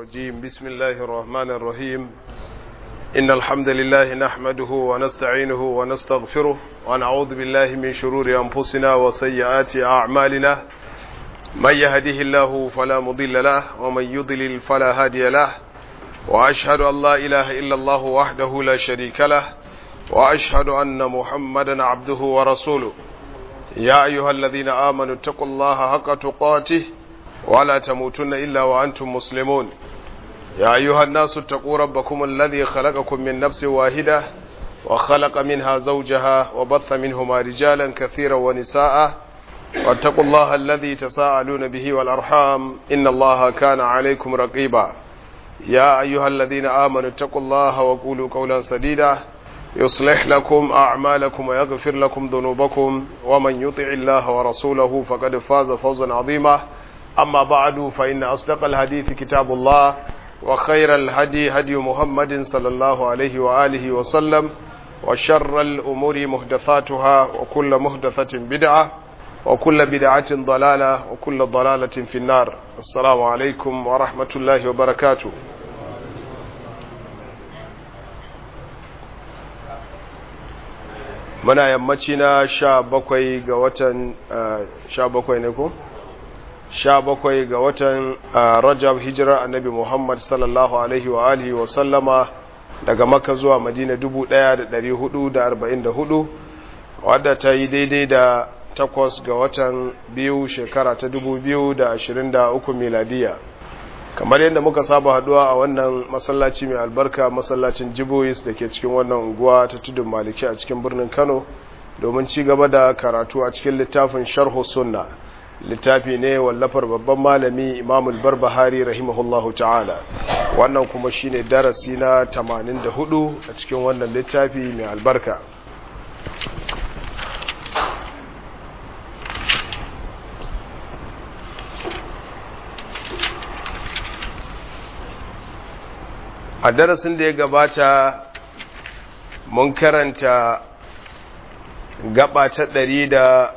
الرجيم بسم الله الرحمن الرحيم إن الحمد لله نحمده ونستعينه ونستغفره ونعوذ بالله من شرور أنفسنا وسيئات أعمالنا من يهده الله فلا مضل له ومن يضلل فلا هادي له وأشهد أن لا إله إلا الله وحده لا شريك له وأشهد أن محمدا عبده ورسوله يا أيها الذين آمنوا اتقوا الله حق تقاته ولا تموتن إلا وأنتم مسلمون يا أيها الناس اتقوا ربكم الذي خلقكم من نفس واحدة وخلق منها زوجها وبث منهما رجالا كثيرا ونساء واتقوا الله الذي تساءلون به والأرحام إن الله كان عليكم رقيبا يا أيها الذين آمنوا اتقوا الله وقولوا قولا سديدا يصلح لكم أعمالكم ويغفر لكم ذنوبكم ومن يطع الله ورسوله فقد فاز فوزا عظيما أما بعد فإن أصدق الحديث كتاب الله وخير الهدي هدي محمد صلى الله عليه وآله وسلم وشر الأمور محدثاتها وكل محدثة بدعة وكل بدعة ضلالة وكل ضلالة في النار السلام عليكم ورحمة الله وبركاته muna yammaci na sha bakwai ga watan sha bakwai ne ko? sha bakwai ga watan rajab hijira annabi muhammad sallallahu alaihi wa alihi wa sallama daga maka zuwa madina dubu ɗaya da ɗari hudu da arba'in da hudu wadda ta yi daidai da takwas ga watan biyu shekara ta dubu biyu da ashirin da uku miladiya kamar yadda muka saba haduwa a wannan masallaci mai albarka masallacin jibois da ke cikin wannan unguwa ta tudun maliki a cikin birnin kano domin ci gaba da karatu a cikin littafin sharhu sunna littafi ne wallafar babban malami imamul barbahari rahimahullahu ta'ala wannan kuma shine darasi na 84 a cikin wannan littafi mai albarka a darasin da ya gabata mun karanta gaba ta ɗari da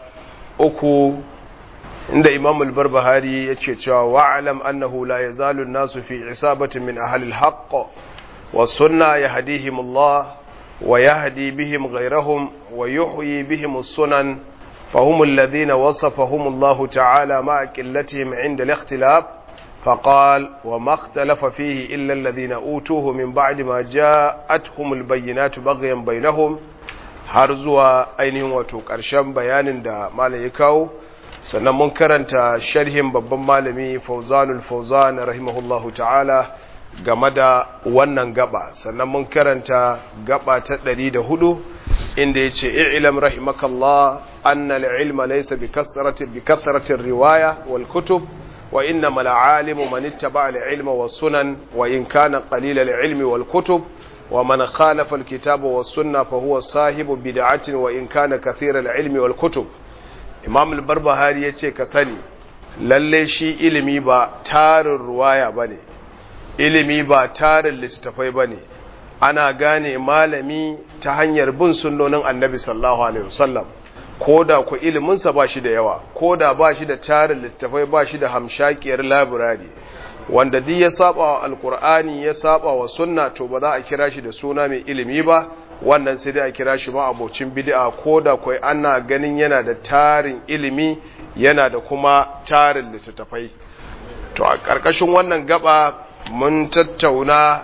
uku inda imam al-barbahari ya ce cewa wa'alam annahu la yazalu nasu fi isabatin min ahli al-haqq wa sunna yahdihim Allah wa yahdi bihim ghayrahum wa yuhyi bihim as-sunan فهم الذين وصفهم الله تعالى مع قلتهم عند الاختلاف فقال وما اختلف فيه إلا الذين أوتوه من بعد ما جاءتهم البينات بغيا بينهم har zuwa ainihin wato ƙarshen bayanin da malam ya kawo sannan mun karanta sharhin babban malami fauzanul fauzan rahimahullahu ta'ala game da wannan gaba sannan mun karanta gaba ta ɗari da hudu inda ya ce i'lam rahimakallah anna al-ilma laysa bi kasrati bi kasrati riwaya wal kutub وإنما العالم من اتبع العلم والسنن وإن كان قليل العلم والكتب ومن خالف الكتاب والسنة فهو صاحب بدعة وإن كان كثير العلم والكتب إمام البربهاري يتي كسني lalle shi ilimi ba tarin ruwaya ba ne ilimi ba tarin littattafai ba ne ana gane malami ta hanyar bin sunnonin annabi sallallahu alaihi wasallam ko da ku iliminsa ba shi da yawa ko da ba shi da tarin littafai ba shi da hamshakiyar labirari wanda duk ya saba wa alkur'ani ya saba wa sunna to ba za a kira shi da suna mai ilimi ba wannan sai dai a kira shi ma abocin bid'a ko da kai ana ganin yana da tarin ilimi yana da kuma tarin littattafai to a ƙarƙashin wannan gaba mun tattauna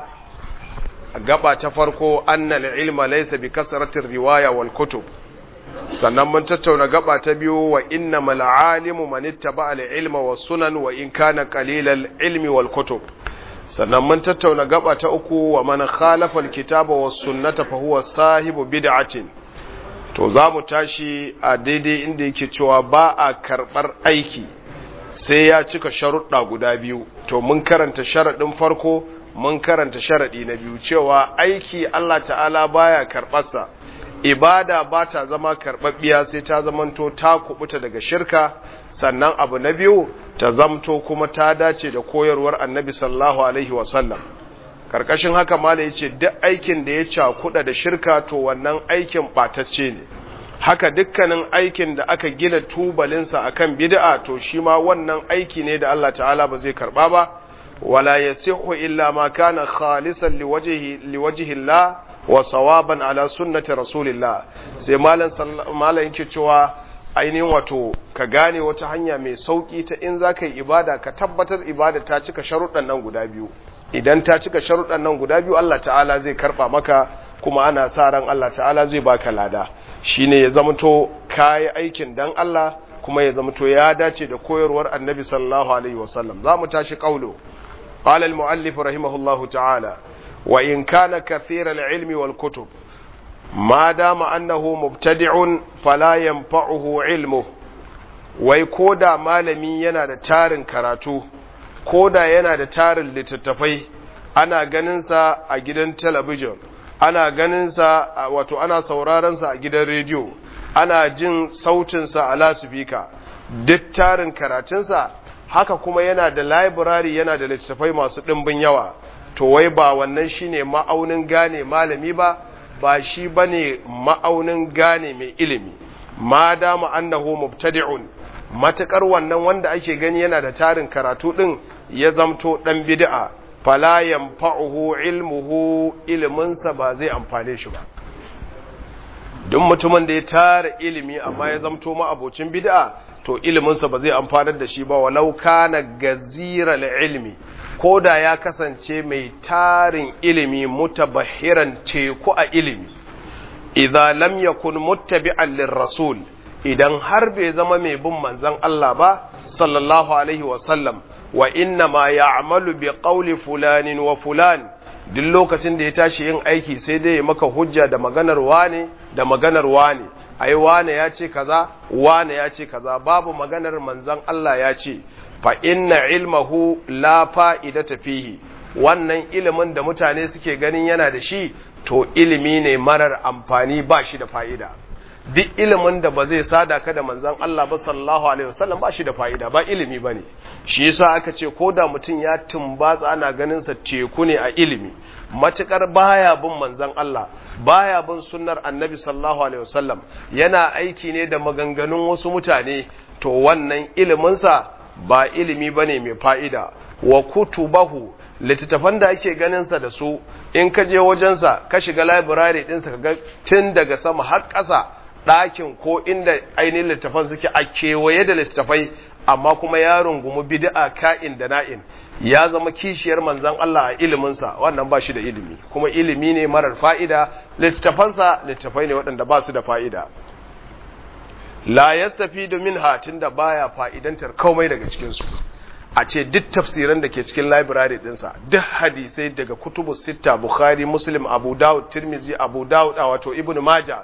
gaba ta farko annal ilma laysa bi kasratir riwaya wal kutub sannan mun tattauna gaba ta biyu wa inna mal alimu man ittaba al ilma was sunan wa in kana qalilal ilmi wal kutub sannan mun tattauna gaba ta uku wa man khalafa al kitaba was sunnata fa huwa sahibu bid'atin to za mu tashi a daidai inda yake cewa ba a karbar aiki sai ya cika sharuɗa guda biyu to mun karanta sharaɗin farko mun karanta sharaɗi na biyu cewa aiki Allah ta'ala baya karɓarsa ibada ba ta zama karɓaɓɓiya sai ta zamanto ta kubuta daga shirka sannan abu na biyu ta zamto kuma ta dace da koyarwar annabi sallallahu alaihi wasallam karkashin haka mala ya ce duk aikin da ya cakuɗa da shirka to wannan aikin ɓatacce ne haka dukkanin aikin da aka gina tubalinsa akan bid'a to shi ma wannan aiki ne da Allah ta'ala ba zai karɓa ba wala yasihu illa ma kana khalisan liwajhi liwajhi Allah wa sawaban ala sunnati rasulillah sai malan malan yake cewa ainihin wato ka gane wata hanya mai sauki ta in zaka yi ibada ka tabbatar ibada ta cika sharuɗan nan guda biyu idan ta cika sharuɗan nan guda biyu Allah ta'ala zai karba maka kuma ana sa ran Allah ta'ala zai baka lada shine ya zamanto kayi aikin dan Allah kuma ya zamanto ya dace da koyarwar Annabi sallallahu alaihi wasallam zamu tashi qaulo qala al-muallif rahimahullahu ta'ala wa in kana kathira al-ilmi wal kutub ma dama annahu mubtadi'un fala yanfa'uhu ilmu wai koda malami yana da tarin karatu koda yana da tarin littattafai ana ganin sa a gidan talabijin ana ganinsa wato ana saurarensa a gidan rediyo ana jin sautinsa a lasifika duk tarin karatunsa haka kuma yana da library yana da littattafai masu ɗimbin yawa to wai ba wannan shine ma'aunin gane malami ba ba shi bane ma'aunin gane mai ilimi ma dama annahu mubtadi'un matakar wannan wanda ake gani yana da tarin karatu din ya zamto dan bid'a fala yanfa'uhu ilmuhu iliminsa ba zai amfane shi ba duk mutumin da ya tara ilimi amma ya zamto ma abocin bid'a to iliminsa ba zai amfanar da shi ba walau kana gazira ilmi ko da ya kasance mai tarin ilimi mutabahiran teku a ilimi idza lam yakun muttabi'an lirrasul idan har bai zama mai bin manzon Allah ba sallallahu alaihi wa sallam wa inna ma ya'malu bi qawli fulanin wa fulan duk lokacin da ya tashi yin aiki sai dai ya maka hujja da maganar wane da maganar wane ai wane ya ce kaza wane ya ce kaza babu maganar manzon Allah ya ce fa inna ilmahu la fa'idata fihi wannan ilimin da mutane suke ganin yana da shi to ilimi ne marar amfani ba shi da fa'ida duk ilimin da ba zai sada ka da manzan Allah ba sallallahu alaihi wasallam ba shi da fa'ida ba ilimi bane shi yasa aka ce ko da mutum ya tumbatsa ana ganin sa teku ne a ilimi matukar baya bin manzan Allah baya bin sunnar annabi sallallahu alaihi wasallam yana aiki ne da maganganun wasu mutane to wannan ilimin sa ba ilimi bane mai fa'ida wa kutubahu littattafan da ake ganin sa da su in ka je wajensa ka shiga library ɗinsa ka ga tun daga sama har ƙasa ɗakin ko inda ainihin littafan suke a kewaye da littafai amma kuma ya rungumi bid'a ka'in da na'in ya zama kishiyar manzan Allah a iliminsa wannan ba shi da ilimi kuma ilimi ne marar fa'ida littafansa littafai ne waɗanda ba su da fa'ida la yastafi domin hatin da baya fa'idantar komai daga cikinsu a ce duk tafsiran da ke cikin library dinsa duk hadisai daga kutubu sita bukhari muslim abu dawud tirmizi abu dawud a wato ibn maja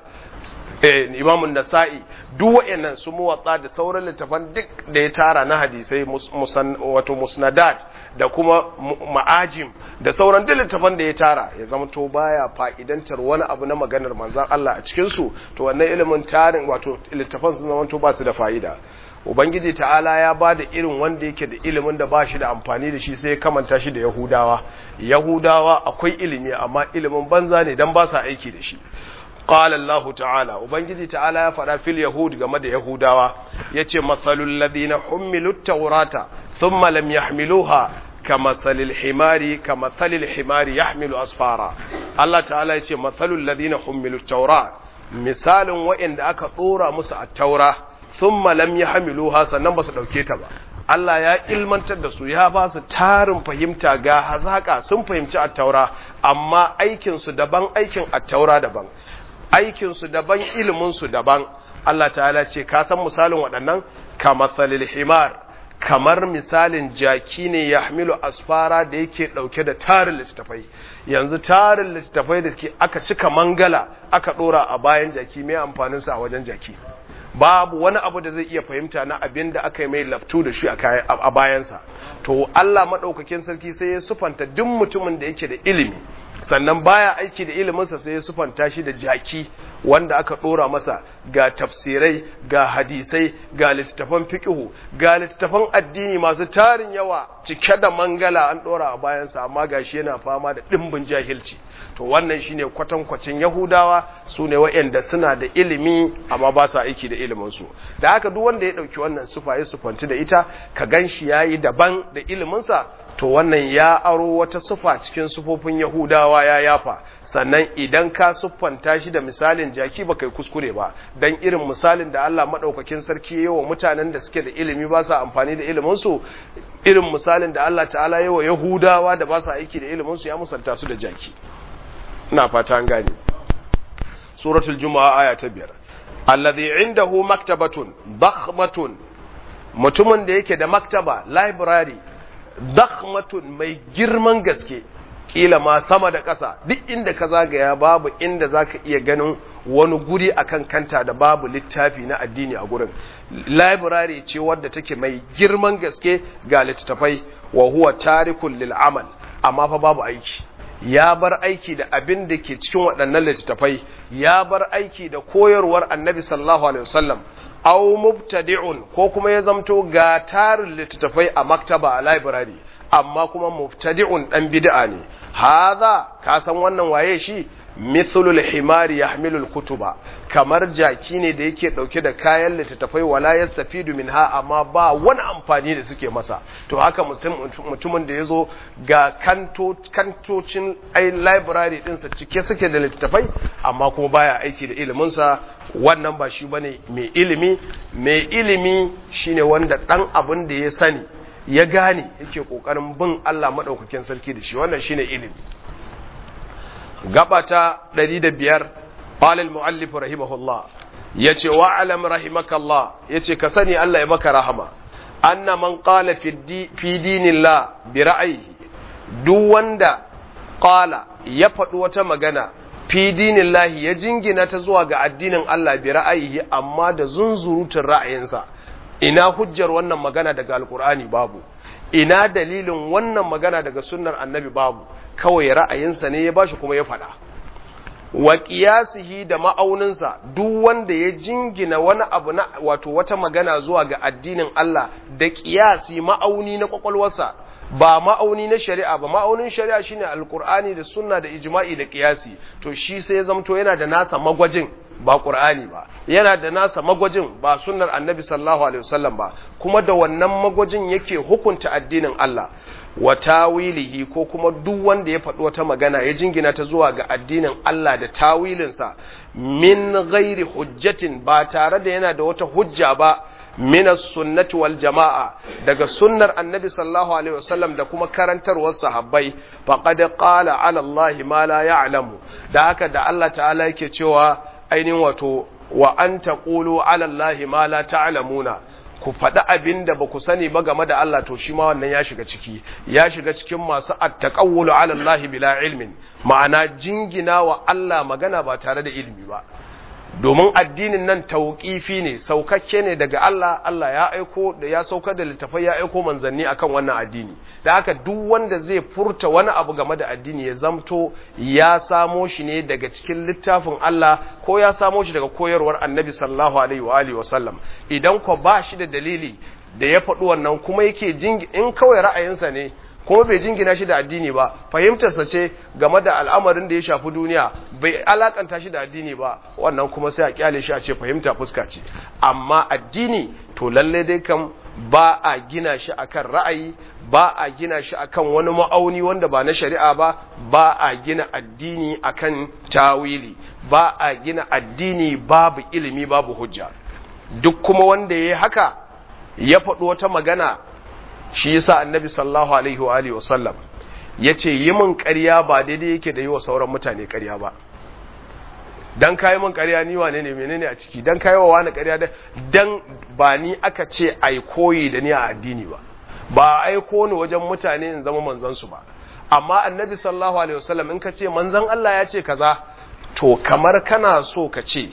eh, imamun nasa'i duk wa'annan su muwatsa da sauran littafan duk da ya tara na hadisai musan, wato musnadat da kuma ma'ajim da sauran duk littafan da ya tara ya zama to baya fa'idantar wani abu na maganar manzan Allah a cikin su to wannan ilimin tarin wato littafan sun zama to ba su da fa'ida ubangiji ta'ala ya ba da irin wanda yake da ilimin da ba shi da amfani da shi sai ya kamanta shi da yahudawa yahudawa akwai ilimi amma ilimin banza ne dan ba sa aiki da shi qala allah ta'ala ubangiji ta'ala ya faɗa fil yahud game da yahudawa yace mathalul ladina humilu tawrata thumma lam yahmiluha kamathalil himari kamathalil himari yahmilu asfara allah ta'ala yace mathalul ladina humilu tawra misalin wa'anda aka dora musu at-taura thumma lam yahmiluha sannan basu dauke ta ba Allah ya ilmantar da su ya ba su tarin fahimta ga hazaka sun fahimci at-taura amma aikin su daban aikin at-taura daban aikin su daban ilimin su daban Allah ta'ala ce ka san misalin waɗannan kamathalil himar kamar misalin jaki ne ya hamilu asfara da yake ɗauke da tarin littattafai yanzu tarin littattafai da aka cika mangala aka ɗora a bayan jaki mai amfaninsa a wajen jaki babu wani abu da zai iya fahimta na abin da aka yi mai laftu da shi a bayansa to Allah maɗaukakin sarki sai ya sufanta duk mutumin da yake da ilimi sannan baya aiki da iliminsa sai ya sufanta shi da jaki wanda aka ɗora masa ga tafsirai ga hadisai ga littattafan fiƙihu ga littattafan addini masu tarin yawa cike da mangala an ɗora a bayansa amma ga shi yana fama da ɗimbin jahilci to wannan shine kwatankwacin yahudawa su ne waɗanda suna da ilimi amma ba sa aiki da iliminsu da haka duk wanda ya ɗauki wannan sufa ya sufanci da ita ka gan shi ya yi daban da iliminsa to wannan ya aro wata sufa cikin sufofin yahudawa ya yafa sannan idan ka siffanta shi da misalin jaki ba kai kuskure ba dan irin misalin da Allah madaukakin sarki yawa mutanen da suke da ilimi ba sa amfani da ilimin su irin misalin da Allah ta'ala yawa yahudawa da ba sa aiki da ilimin su ya musalta su da jaki ina fata an gane suratul juma'a aya ta biyar alladhi indahu maktabatun dakhmatun mutumin da yake da maktaba library dakhmatun mai girman gaske kila ma sama da ƙasa duk inda ka zagaya babu inda zaka iya ganin wani guri akan kanta da babu littafi na addini a gurin library ce wadda take mai girman gaske ga littattafai wa huwa tarikul lil amal amma fa babu aiki ya bar aiki da abin da ke cikin waɗannan littattafai ya bar aiki da koyarwar annabi sallallahu alaihi wasallam aw mubtadi'un ko kuma ya zamto ga tarin littattafai a maktaba a library amma kuma mubtadi'un dan bid'a ne hadha ka san wannan waye shi mithlul himari yahmilul kutuba kamar jaki ne da yake dauke da kayan littattafai wala yastafidu minha amma ba wani amfani da suke masa to haka mutumin da yazo ga kanto kantocin ai library din sa cike suke da littattafai amma kuma baya aiki da ilimin sa wannan ba shi bane mai ilimi mai ilimi shine wanda dan abin da ya sani ya gane yake kokarin bin Allah madaukakin sarki da shi wannan shine ilimi gabata 105 qala al-muallif rahimahullah yace wa alam rahimakallah yace ka sani Allah ya maka rahama anna man qala fi dinillah bi ra'yihi duk wanda qala ya faɗi wata magana fi dinillahi ya jingina ta zuwa ga addinin Allah bi ra'ayihi amma da zunzurutun ra'ayinsa ina hujjar wannan magana daga alkur'ani babu ina dalilin wannan magana daga sunnar annabi babu kawai ra'ayinsa ne ya bashi kuma ya faɗa wa qiyasihi da ma'auninsa duk wanda ya jingina wani abu na wato wata magana zuwa ga addinin Allah da qiyasi ma'auni na kwakwalwarsa ba ma'auni na shari'a ba ma'aunin shari'a shine alqur'ani da sunna da ijma'i da qiyasi to shi sai ya zamto yana da nasa magwajin ba qur'ani ba yana da nasa magwajin ba sunnar annabi sallallahu alaihi wasallam ba kuma da wannan magwajin yake hukunta addinin Allah wa tawilihi ko kuma duk wanda ya faɗi wata magana ya jingina ta zuwa ga addinin Allah da tawilinsa min ghairi hujjatin ba tare da yana da wata hujja ba min sunnati wal jama'a daga sunnar annabi sallallahu alaihi wasallam da kuma karantarwar sahabbai faqad qala ala Allah ma la ya'lamu da haka da Allah ta'ala yake cewa ainihin wato wa an taqulu ala Allah ma la ta'lamuna ku faɗi abin da ba ku sani ba game da Allah to shi ma wannan ya shiga ciki ya shiga cikin masu attaqawulu ala Allah bila ilmin ma'ana jingina wa Allah magana ba tare da ilimi ba domin addinin nan tauƙifi ne saukakke ne daga Allah Allah ya aiko da ya saukar da littafai ya aiko manzanni akan wannan addini da haka duk wanda zai furta wani abu game da addini ya zamto ya samo shi ne daga cikin littafin Allah ko ya samo shi daga koyarwar Annabi sallallahu alaihi wa alihi wasallam idan ko ba shi da dalili da ya faɗi wannan kuma yake jingi in kawai ra'ayinsa ne kuma bai jingina shi da addini ba fahimtarsa ce game da al'amarin da ya shafi duniya bai alakanta shi da addini ba wannan kuma sai a kyale shi a ce fahimta fuska ce amma addini to lalle dai kam ba a gina shi akan ra'ayi ba a gina shi akan wani ma'auni wanda ba na shari'a ba ba a gina addini akan tawili ba a gina addini babu ilimi babu hujja duk kuma wanda ya yi haka ya faɗi wata magana shi yasa annabi sallallahu alaihi wa alihi wasallam yace yi min ƙarya ba daidai yake da yi wa sauran mutane ƙarya ba dan kai min ƙarya ni wane ne menene a ciki dan kai wa wani ƙarya dan ba ni aka ce ai koyi da ni a addini ba ba aiko ni wajen mutane in zama manzon su ba amma annabi sallallahu alaihi wasallam in ka ce manzon Allah ya ce kaza to kamar kana so ka ce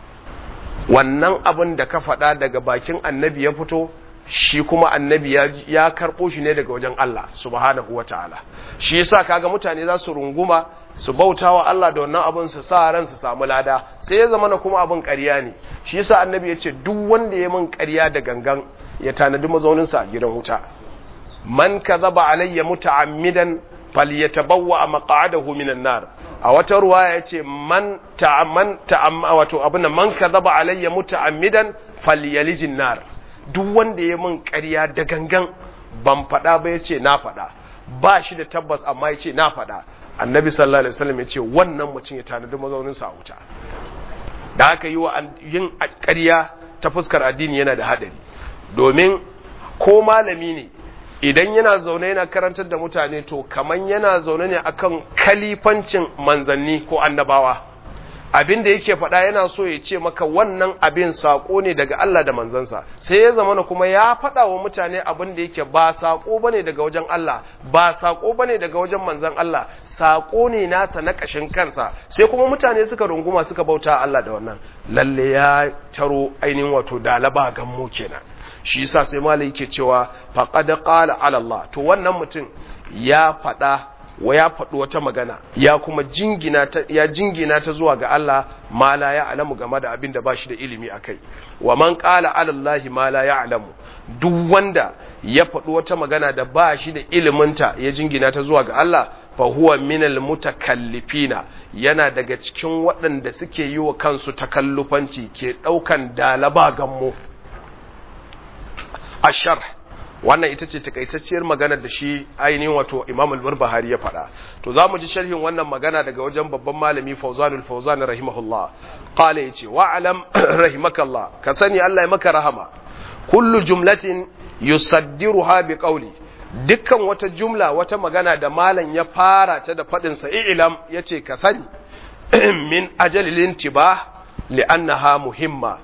wannan abin da ka faɗa daga bakin annabi ya fito shi kuma annabi ya karɓo shi ne daga wajen Allah subhanahu wata'ala shi yasa kaga mutane za su runguma su bauta wa Allah da wannan abin su sa ran su samu lada sai ya zama na kuma abin ƙarya ne shi yasa annabi ya ce duk wanda ya min ƙarya da gangan ya tanadi mazaunin sa a gidan wuta man kadhaba alayya muta'ammidan falyatabawwa maq'adahu minan nar a wata ruwaya yace man ta'amman ta'amma wato abin man kadhaba alayya muta'ammidan falyalijin nar duk wanda ya min ƙarya da gangan ban faɗa ba ya ce na faɗa ba shi da tabbas amma ya ce na faɗa annabi sallallahu alaihi wasallam ya ce wannan mutum ya tanadi mazaunin sa a wuta da aka yi wa yin ƙarya ta fuskar addini yana da haɗari domin ko malami ne idan yana zaune yana karantar da mutane to kaman yana zaune ne akan kalifancin manzanni ko annabawa abin da yake faɗa yana so ya ce maka wannan abin saƙo ne daga Allah da manzansa sai ya zama kuma ya faɗa wa mutane abin da yake ba saƙo bane daga wajen Allah ba saƙo bane daga wajen manzan Allah saƙo ne nasa na ƙashin kansa sai kuma mutane suka runguma suka bauta Allah da wannan lalle ya taro ainihin wato dalaba gammo kenan shi yasa sai malai yake cewa faqad qala ala Allah to wannan mutum ya faɗa wa ya faɗi wata magana ya kuma jingina ta ya jingina ta zuwa ga Allah ma la ya'lamu game da abin da ba shi da ilimi akai wa man qala ala Allah ma la ya'lamu duk wanda ya faɗi wata magana da ba shi da iliminta ya jingina ta zuwa ga Allah fa huwa minal mutakallifina yana daga cikin waɗanda suke yi wa kansu takallufanci ke ɗaukan dalaba gammo ashar wannan ita ce takaitacciyar magana da shi ainihin wato Imam al-Barbahari ya faɗa to za mu ji sharhin wannan magana daga wajen babban malami Fawzanul Fawzan rahimahullah qala yace wa alam rahimakallah ka sani Allah ya maka rahama kullu jumlatin yusaddiruha bi qawli dukkan wata jumla wata magana da malam ya fara ta da faɗin sa ilam yace ka sani min ajalil intibah li'annaha muhimma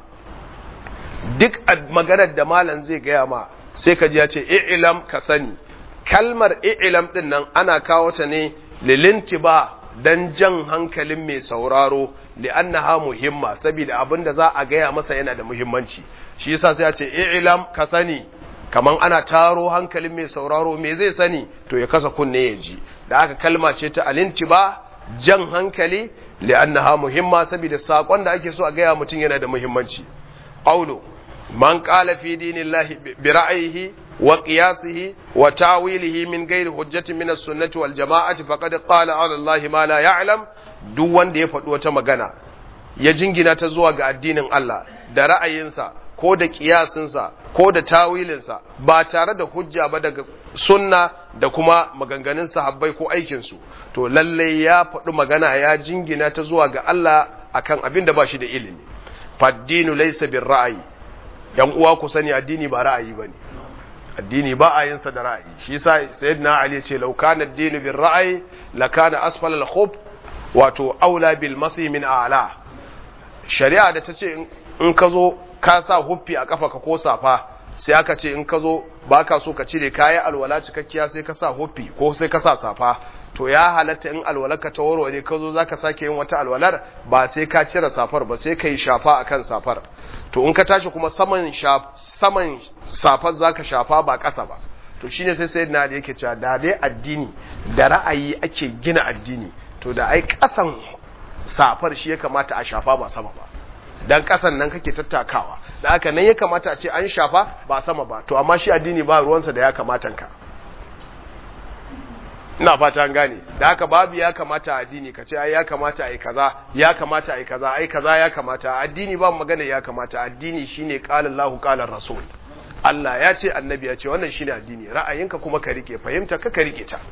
duk maganar da malam zai gaya ma sai ka ji ya ce i'lam ka sani kalmar i'lam din nan ana kawo ta ne lilintiba dan jan hankalin mai sauraro li'annaha muhimma saboda abin da za a gaya masa yana da muhimmanci shi yasa sai ya ce i'lam ka sani kaman ana taro hankalin mai sauraro me zai sani to ya kasa kunne ya ji da aka kalma ce ta alintiba jan hankali li'annaha muhimma saboda sakon da ake so a gaya mutum yana da muhimmanci qawlu man qala fi dinillahi bi ra'yihi wa qiyasihi wa ta'wilihi min ghairi hujjatin min as-sunnati wal jama'ati faqad qala 'ala allahi ma la ya'lam duk wanda ya faɗi wata magana ya jingina ta zuwa ga addinin Allah da ra'ayinsa ko da kiyasinsa ko da tawilinsa ba tare da hujja ba daga sunna da kuma maganganun sahabbai ko aikinsu to lalle ya faɗi magana ya jingina ta zuwa ga Allah akan abin da ba shi da ilimi faddinu laysa bir ra'ayi yan uwa ku sani addini ba ra'ayi bane addini ba a yinsa da ra'ayi shi yasa sayyidina ali ya ce law kana ad-dinu bir ra'ayi lakana asfala al-khub wato aula bil masi min a'la shari'a da ta ce in ka zo ka sa huffi a kafa ka ko safa sai aka ce in ka zo ba ka so ka cire kayi alwala cikakkiya sai ka sa huffi ko sai ka sa safa to ya halatta in alwalarka ta warware ka zo za ka sake yin wata alwalar ba sai ka cire safar ba sai ka yi shafa a kan safar to in ka tashi kuma saman saman safar za ka shafa ba ƙasa ba to shine sai sai na da yake cewa da dai addini da ra'ayi ake gina addini to da ai ƙasan safar shi ya kamata a shafa ba sama ba dan kasan nan kake tattakawa da haka nan ya kamata a ce an shafa ba sama ba to amma shi addini ba ruwansa da ya kamata ka ina fata an gane da haka babu ya kamata addini ka ce ai ya kamata ai kaza ya kamata ai kaza ai kaza ya kamata addini ba magana ya kamata addini shine qala Allahu qala Rasul Allah ya ce annabi ya ce wannan shine addini ra'ayinka kuma ka rike fahimta ka ka rike ta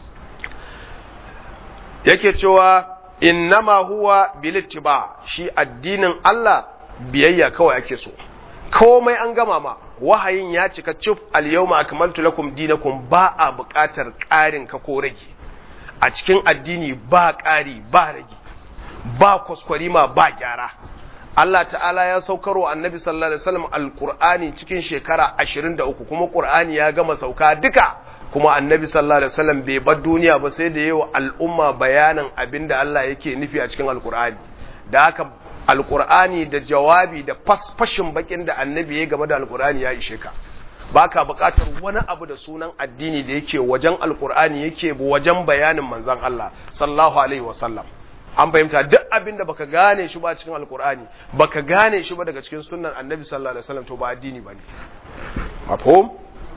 yake cewa innama huwa bilittiba shi addinin Allah biyayya kawai ake so komai an gama ma wahayin ya cika cif al-yawma akmaltu lakum dinakum ba a buƙatar ƙarin ka ko rage a cikin addini ba ƙari ba rage ba kwaskwarima ba gyara Allah ta'ala ya saukar wa annabi sallallahu alaihi wasallam alqur'ani cikin shekara 23 kuma qur'ani ya gama sauka duka kuma annabi sallallahu alaihi wasallam bai bar duniya ba sai da yawa al'umma bayanin abinda Allah yake nufi a cikin alqur'ani da haka alqur'ani da jawabi da fasfashin bakin da annabi ya game da alqur'ani ya ishe ka baka buƙatar wani abu da sunan addini da yake wajen alqur'ani yake wajen bayanin manzon Allah sallallahu alaihi wasallam an fahimta duk abinda baka gane shi ba cikin alqur'ani baka gane shi ba daga cikin sunnan annabi sallallahu alaihi wasallam to ba addini bane mafhum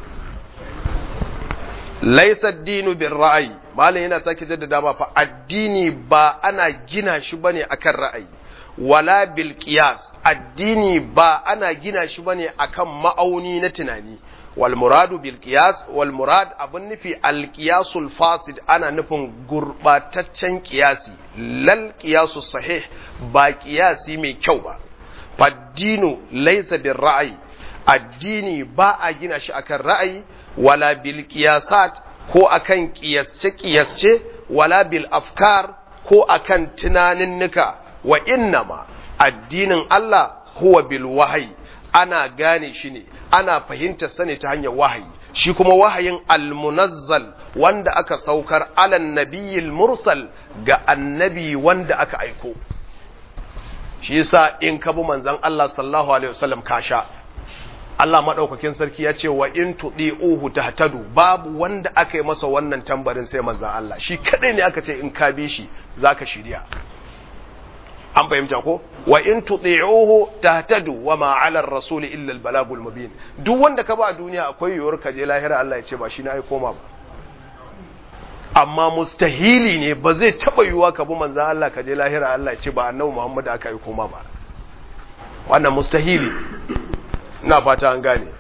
laisa dinu bin ra'ayi malam yana sake jaddada ma fa addini ba ana gina shi bane akan ra'ayi wala bil qiyas addini ba ana gina shi bane akan ma'auni na tunani wal muradu bil qiyas wal murad abun nufi al qiyasul fasid ana nufin gurbataccen qiyasi lal qiyasus sahih ba qiyasi mai kyau ba faddinu laysa bir ra'ayi addini ba a gina shi akan ra'ayi wala bil qiyasat ko akan qiyasce qiyasce wala bil afkar ko akan tunaninnika wa innama addinin Allah huwa bil wahayi ana gane shi ne ana fahimtar sani ta hanyar wahayi shi kuma wahayin almunazzal wanda aka saukar alan nabiyil mursal ga annabi wanda aka aiko shi yasa in ka bi manzon Allah sallallahu alaihi wasallam ka sha Allah madaukakin sarki ya ce wa in tudi'uhu tahtadu babu wanda aka yi masa wannan tambarin sai manzon Allah shi kadai ne aka ce in ka bi shi zaka shirya an fahimta ko wa in tuti'uhu tahtadu wa ma 'ala ar-rasul illa al-balagul mubin duk wanda ka ba a duniya akwai yiwuwar ka je lahira Allah ya ce ba shi na ai koma ba amma mustahili ne ba zai taba yiwuwa ka bi manzon Allah ka je lahira Allah ya ce ba annabi Muhammad aka yi koma ba wannan mustahili ina fata an gane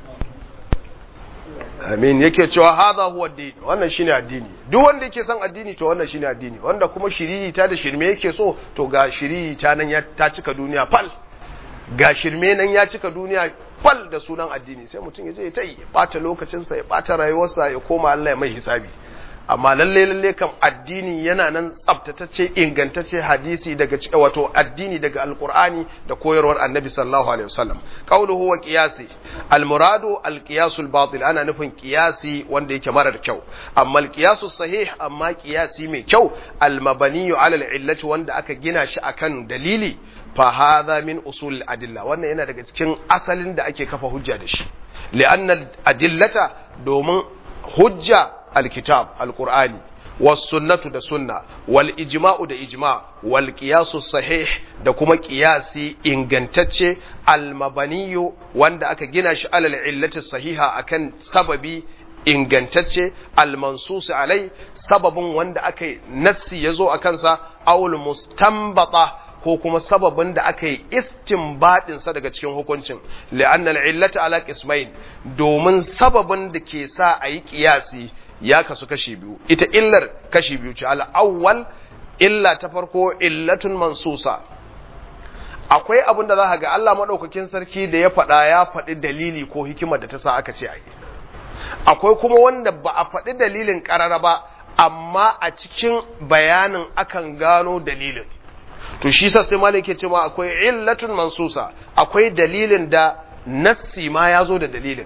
amin yake cewa hadha huwa ad-din wannan shine addini duk wanda yake son addini to wannan shine addini wanda kuma shiriri ta da shirme yake so to ga shiriri ta nan ya ta cika duniya fal ga shirme nan ya cika duniya fal da sunan addini sai mutum ya je ya tayi bata lokacinsa ya bata rayuwarsa ya koma Allah ya mai hisabi amma lalle lalle kam addini yana nan tsaftatacce ingantacce hadisi daga wato addini daga alqur'ani da koyarwar annabi sallallahu alaihi wasallam qawluhu wa qiyasi almuradu alqiyasul batil ana nufin qiyasi wanda yake marar kyau amma alqiyasus sahih amma qiyasi mai kyau almabaniyu ala alillati wanda aka gina shi akan dalili fa hadha min usul adilla wannan yana daga cikin asalin da ake kafa hujja da shi li'anna adillata domin hujja الكتاب القرآني والسنة دا سنة والإجماع دا إجماع والقياس الصحيح دا كما قياسي إنغنتتش المبني وان دا أكا جناش على العلة الصحيحة أكن سببي ingantacce almansus alai sababin wanda aka yi nassi ya zo a kansa awul mustambata ko kuma sababin da aka yi istinbadinsa daga cikin hukuncin li'annal illata ala qismain domin sababin da ke sa a yi kiyasi ya kasu kashi biyu ita illar kashi biyu ce al'awwal illa ta farko illatun mansusa akwai abin da za ga Allah maɗaukakin sarki da ya faɗa ya faɗi dalili ko hikimar da ta sa aka ce a yi akwai kuma wanda ba a faɗi dalilin ƙarara ba amma a cikin bayanin akan gano dalilin to shi sa sai malik ke cewa akwai illatun mansusa akwai dalilin da nassi ma ya zo da dalilin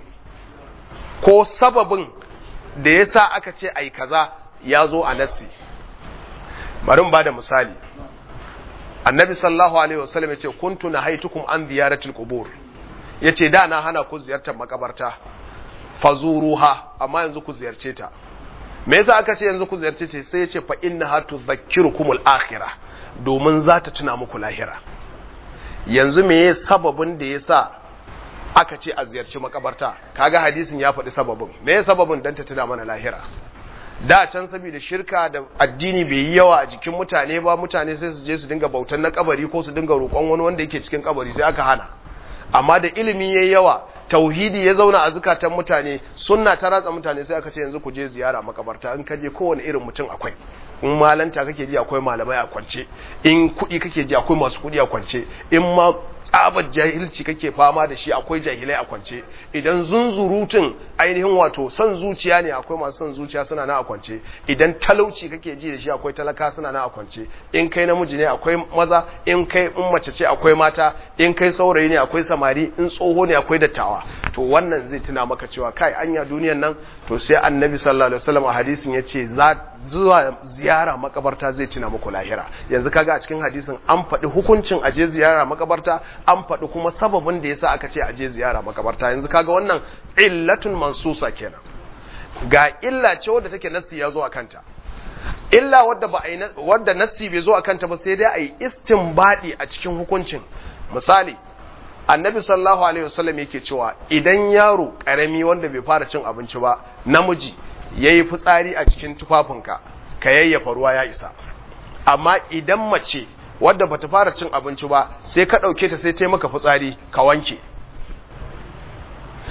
ko sababin da ya sa aka ce ai kaza ya zo a nassi bari ba da misali annabi sallallahu alaihi wasallam ya ce kuntu na haitukum an ziyaratul qubur ya ce da na hana ku ziyartar makabarta fazuruha amma yanzu ku ziyarce ta me yasa aka ce yanzu ku ziyarce ta sai ya ce fa innaha tudhakkirukumul akhirah domin za ta tuna muku lahira yanzu me sababin da yasa aka ce a ziyarci makabarta kaga hadisin ya faɗi sababin me sababin dan ta tuna mana lahira da can saboda shirka da addini bai yi yawa a jikin mutane ba mutane sai su je su dinga bautan na kabari ko su dinga roƙon wani wanda yake cikin kabari sai aka hana amma da ilimi yayi yawa tauhidi ya zauna a zukatan mutane sunna ta ratsa mutane sai aka ce yanzu ku je ziyara makabarta in ka je kowane irin mutum akwai in malanta kake ji akwai malamai a kwance in kuɗi kake ji akwai masu kuɗi a kwance in ma tsabar jahilci kake fama da shi akwai jahilai a kwance idan zunzurutun ainihin wato son zuciya ne akwai masu son zuciya suna na a kwance idan talauci kake ji da shi akwai talaka suna na a kwance in kai namiji ne akwai maza in kai in mace ce akwai mata in kai saurayi ne akwai samari in tsoho ne akwai dattawa to wannan zai tuna maka cewa kai anya duniyan nan to sai annabi sallallahu alaihi wasallam a hadisin yace za zuwa ziyara makabarta zai tuna muku lahira yanzu kaga a cikin hadisin an faɗi hukuncin aje ziyara makabarta an faɗi kuma sababin da yasa aka ce aje ziyara makabarta yanzu kaga wannan illatun mansusa kenan ga illa ce wadda take nassi ya zo a kanta illa wadda ba wadda nassi bai zo a kanta ba sai dai a yi istinbadi a cikin hukuncin misali annabi sallallahu alaihi wasallam yake cewa idan yaro karami wanda bai fara cin abinci ba namiji yayi fitsari a cikin tufafinka ka yayyafa ruwa ya isa amma idan mace wadda bata fara cin abinci ba sai ka dauke ta sai ta maka fitsari ka wanke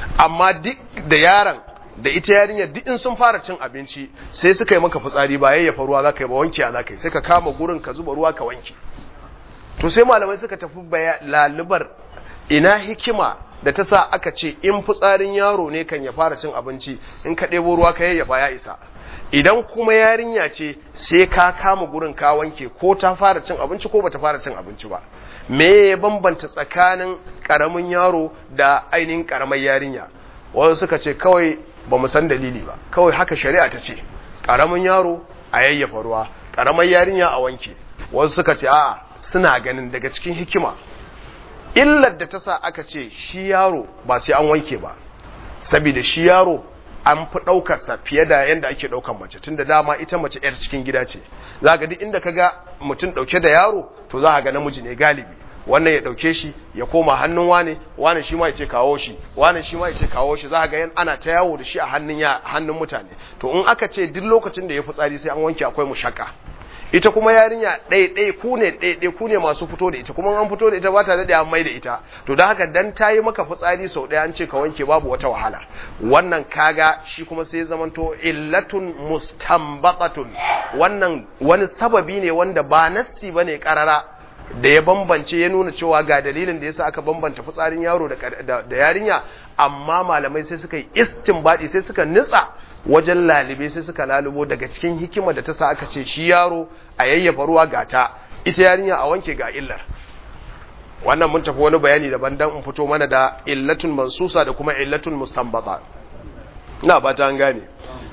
amma duk da yaron da ita yarinya duk in sun fara cin abinci sai suka yi maka fitsari ba yayyafa ruwa zaka yi ba wanke za ka yi sai ka kama gurin ka zuba ruwa ka wanke to sai malamai suka tafi lalubar ina hikima da ta sa aka ce in fitsarin yaro ne kan ya fara cin abinci in ka ɗebo ruwa ka yayyafa ya isa idan kuma yarinya ce sai ka kama gurin ka wanke ko ta fara cin abinci ko bata fara cin abinci ba me ya bambanta tsakanin karamin yaro da ainihin karamar yarinya wasu suka ce kawai ba mu san dalili ba kawai haka shari'a ta ce karamin yaro a yayyafa ruwa karamar yarinya a wanke wasu suka ce a'a suna ganin daga cikin hikima illar da ta sa aka ce shi yaro ba sai an wanke ba saboda shi yaro an fi ɗaukarsa fiye da yadda ake ɗaukar mace tun da dama ita mace 'yar cikin gida ce za ga duk inda ka ga mutum ɗauke da yaro to za ga namiji ne galibi wannan ya ɗauke shi ya koma hannun wane wane shi ma ya ce kawo shi wane shi ma ya ce kawo shi za ga yan ana ta yawo da shi a hannun ya hannun mutane to in aka ce duk lokacin da ya fitsari sai an wanke akwai mushakka ita kuma yarinya ɗaya ku ne ɗaya ku ne masu fito da ita kuma an fito da ita ba ta daɗe an mai da ita to don haka dan ta yi maka fitsari sau ɗaya an ce ka wanke babu wata wahala wannan kaga shi kuma sai zamanto illatun mustambatatun wannan wani sababi ne wanda ba nassi ba ne ƙarara da ya bambance ya nuna cewa ga dalilin da yasa aka bambanta fitsarin yaro da yarinya amma malamai sai suka yi istinbadi sai suka nitsa wajen lalibe sai suka lalubo daga cikin hikima da ta sa aka ce shi yaro a yayyafa ruwa gata ita yarinya a wanke ga illar wannan mun tafi wani bayani daban dan in fito mana da illatun mansusa da kuma illatun mustanbata ina ba ta an gane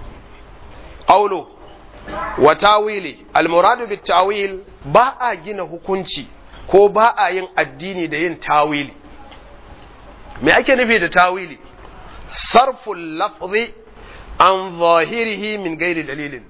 qawlu wa tawili almuradu bit tawil ba a gina hukunci ko ba a yin addini da yin tawili me ake nufi da tawili sarful lafzi an zahirihi min gairi dalilin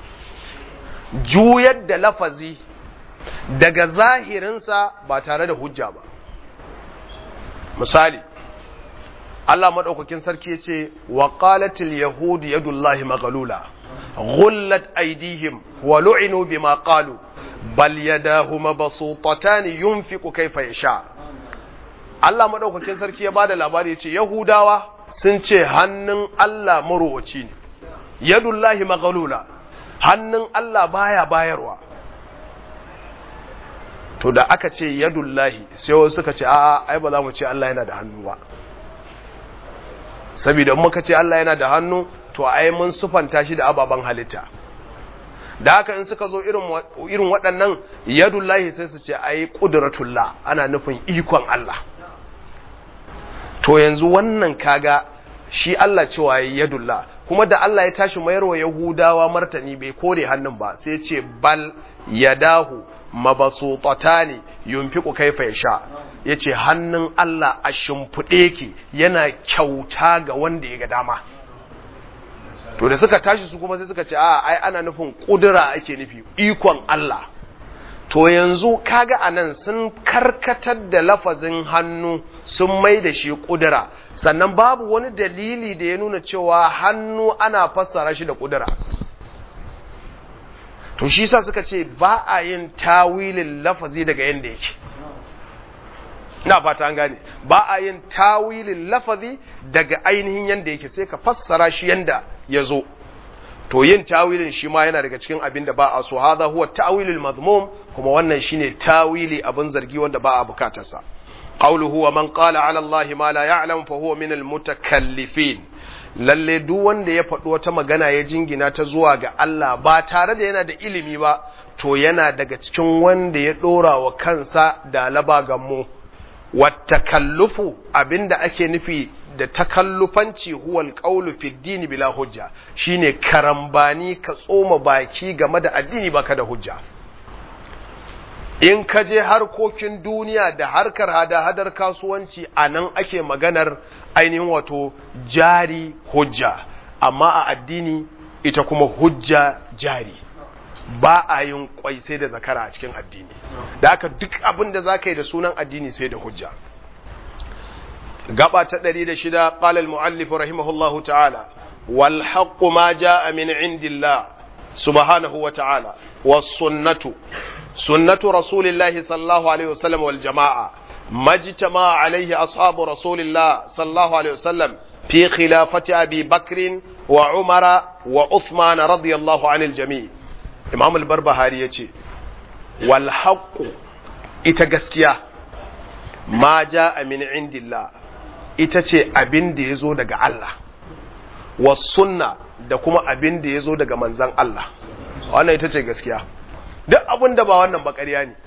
juyar da lafazi daga zahirinsa ba tare da hujja ba misali Allah maɗaukakin sarki ce wa qalatil yahudu yadullahi maghlula ghullat aydihim wa lu'inu bima qalu bal yadahu mabsutatan yunfiqu kayfa yasha Allah maɗaukakin sarki ya bada labari yace yahudawa sun ce hannun Allah marowaci ne yadullahi maghlula hannun Allah baya bayarwa to da aka ce yadullahi sai wasu suka ce a'a ai ba za mu ce Allah yana da hannu ba saboda muka ce Allah yana da hannu to ai mun sufanta shi da ababen halitta da haka in suka zo irin irin waɗannan yadullahi sai su ce ai qudratullah ana nufin ikon Allah to yanzu wannan kaga shi Allah cewa yadullah kuma da Allah ya tashi mayarwa Yahudawa martani bai kore hannun ba sai ce bal yadahu mabasutatani yunfiqu kaifa yasha yace hannun Allah a shimfiɗe ki yana kyauta ga wanda ya ga dama to da suka tashi su kuma sai suka ce a ai ana nufin kudura ake nufi ikon Allah to yanzu kaga anan sun karkatar da lafazin hannu sun mai da shi kudura sannan babu wani dalili da ya nuna cewa hannu ana fassara shi da kudura to shi sa suka ce ba a yin tawilin lafazi daga yanda yake ina fata an gane ba a yin tawilin lafazi daga ainihin yanda yake sai ka fassara shi yanda ya zo to yin tawilin shi ma yana daga cikin abin da ba a so hadha huwa tawilul mazmum kuma wannan shine tawili abin zargi wanda ba a bukatarsa qawluhu wa man qala ala allahi ma la ya'lam fa huwa min al mutakallifin lalle duk wanda ya faɗi wata magana ya jingina ta zuwa ga Allah ba tare da yana da ilimi ba to yana daga cikin wanda ya ɗora wa kansa da laba gammo watakallufu abinda ake nufi da takallufanci huwal qawlu fi dini bila hujja shine karambani ka tsoma baki game da addini baka da hujja in ka je harkokin duniya da harkar hada-hadar kasuwanci a nan ake maganar ainihin wato jari hujja amma a addini ita kuma hujja jari ba a yin kwai sai da zakara a cikin addini da haka duk abin da za ka yi da sunan addini sai da hujja gaba ta ɗari da shida ƙalal mu'allif rahimahullahu ta'ala wal haqqu ma ja'a min indillah subhanahu wa ta'ala was sunnatu sunnatu rasulillahi sallallahu alaihi wasallam wal jama'a majtama alaihi ashabu rasulillah sallallahu alaihi wasallam في خلافة أبي بكر وعمر وعثمان رضي الله عن الجميع إمام البربهاري يتي والحق إتغسكيا ما جاء من عند الله itace abin da ya zo daga Allah sunna da kuma abin da ya zo daga manzan Allah wannan ita ce gaskiya duk abin da ba wannan ba ƙarya ne